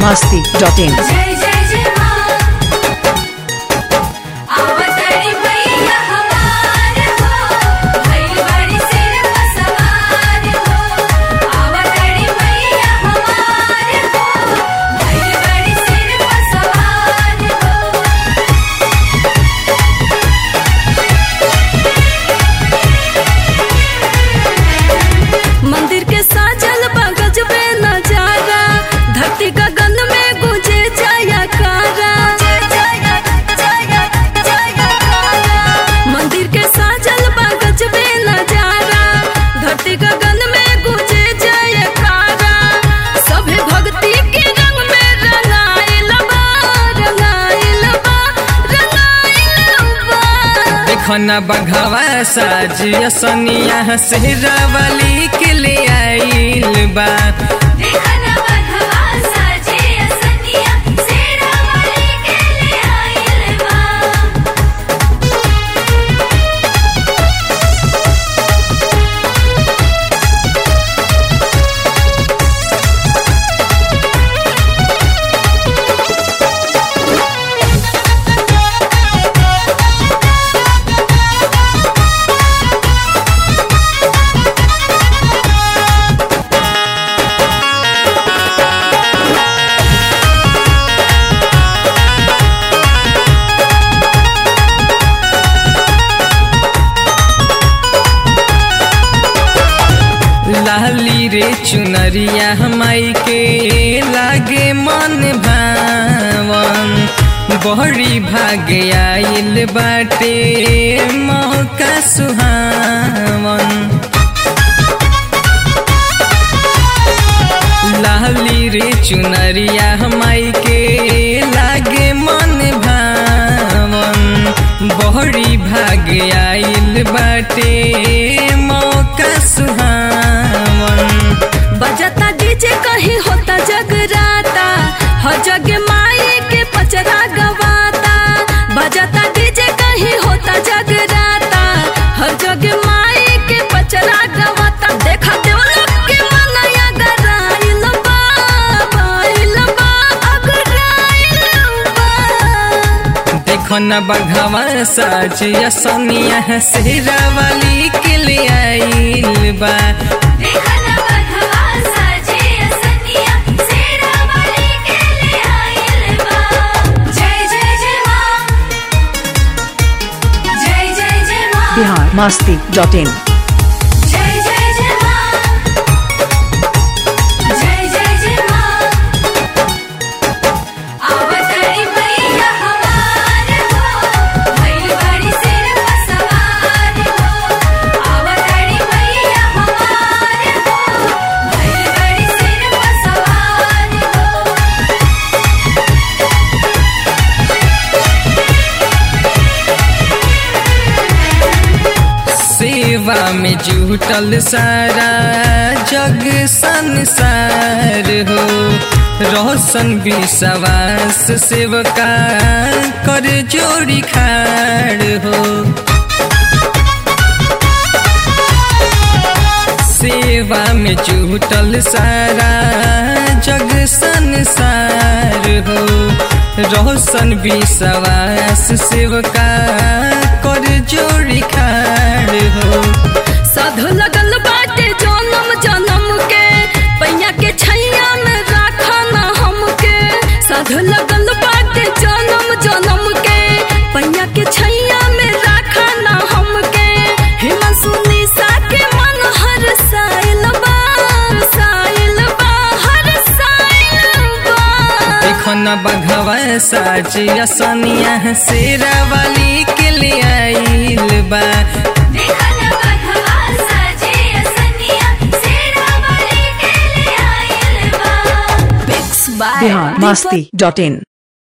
masti.in. जय जय जय माँ अवतरी मैया हमार हो भइल बड़ी सिर पर सवार हो अवतरी मैया हमार हो भइल बड़ी सिर पर सवार हो मंदिर के साजल बगज में नजारा धरती गगन में गुंजे जयकारा मंदिर के साजल बगज में नजारा धरती गगन में गुंजे जयकारा सभे भक्ति के रंग में रंगाइल बा रंगाइल बा रंगाइल बा देखो न बघवा साजिया सनिया सेहरावली के ले आइल बा देखन बधवा साजे असनिया सेरा वाली के ले आइल बा लाली रे चुनरिया हमाई के लागे मन भावन बहरी भागे आइल बाटे मौका सुहावन लाली रे चुनरिया हमाई के लागे मन भावन बहरी भागे आइल बाटे मौका सुहावन बजता डीजे कहीं होता जगराता हर जग माई के पचरा गवाता बजता डीजे कहीं होता जगराता हर जग माई के पचरा गवाता देखा देवलोक के मनया गराइल बा बाइल बा अगराइल बा देखो न बघवा साजिया सनिया सेहरावली के ले आइल बा देखन बधवा साजे असनिया सेरा वाली के ले आइल बा जय जय जय माँ जय जय जय माँ Bihar masti.in. जय जय जय माँ जय जय जय माँ अवतरी मैया हमार हो भइल बड़ी सिर पर सवार हो अवतरी मैया हमार हो भइल बड़ी सिर पर सवार हो सेवा में जुटल सारा जग संसार हो रोशन विश्वास सेवका कर जोड़ी खाड़ हो सेवा में जुटल सारा जग संसार हो रोशन विश्वास सेवका कर जोड़ी खाड़ हो साधु लगल बाटे जन्म जन्म के पैया के छैया में राखना हमके साधु लगल बाटे जन्म जन्म के पैया के छैया में राखना हमके हिमांशु निशा के मन हर साइल बा साइल बा हर साइल बा देखो न बघवा साजिया सनिया शेरावाली के ले आइल बा देखन बधवा साजे असनिया सेरा वाली के ले आइल बा Mix by Bihar Deepak masti.in.